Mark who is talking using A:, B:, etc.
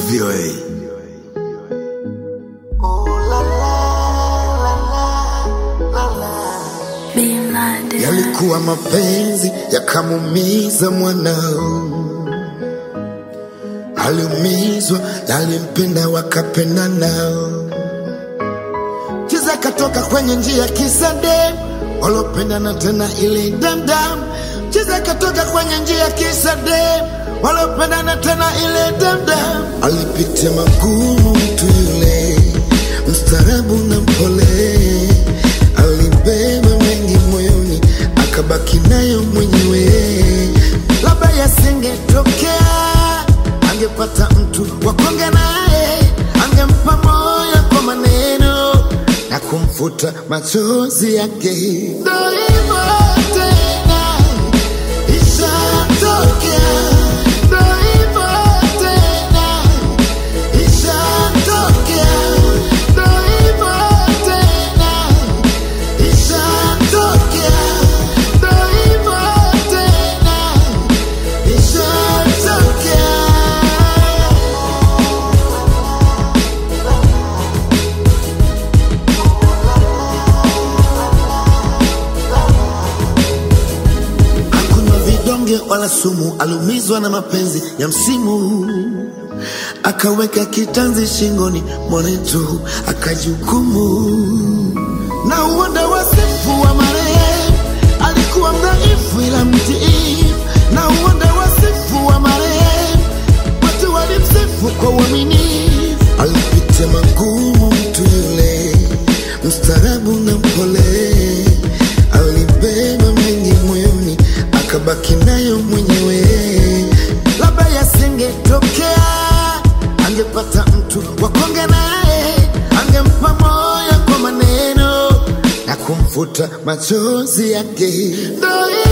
A: VOA. Yalikuwa mapenzi yakamumiza mwanao, aliumizwa na alimpenda wakapenda nao. Chiza katoka kwenye njia kisa dem walopendana tena ile damdam. Chiza katoka kwenye njia kisa dem walopendana tena ile damdam. Alipitia magumu mtu yule, mstarabu na mpole, alibeba mengi moyoni, akabaki nayo mwenyewe. Labda yasingetokea, angepata mtu wa kuongea naye, angempa moyo kwa maneno na kumfuta machozi yake. Ndo hivyo tena, ishatokea. Ndo hivyo tena, ishatokea. Ndo hivyo tena, ishatokea. Ndo hivyo tena, ishatokea. Hakunywa vidonge wala sumu, aliumizwa na mapenzi ya msimu, akaweka kitanzi shingoni mwanetu, akajihukumu na uonda wasifu wa marehemu. Alikuwa mdhaifu ila mtii, na uonda wasifu wa marehemu. Watu walimsifu kwa uaminifu, alipitia magumu mtu yule, mstaarabu na mpole, alibeba mengi moyoni, akabaki nayo mwenyewe. Labda yasingetokea, angepata mtu wa kuongea naye, angempa moyo kwa maneno na kumfuta machozi yake. Ndo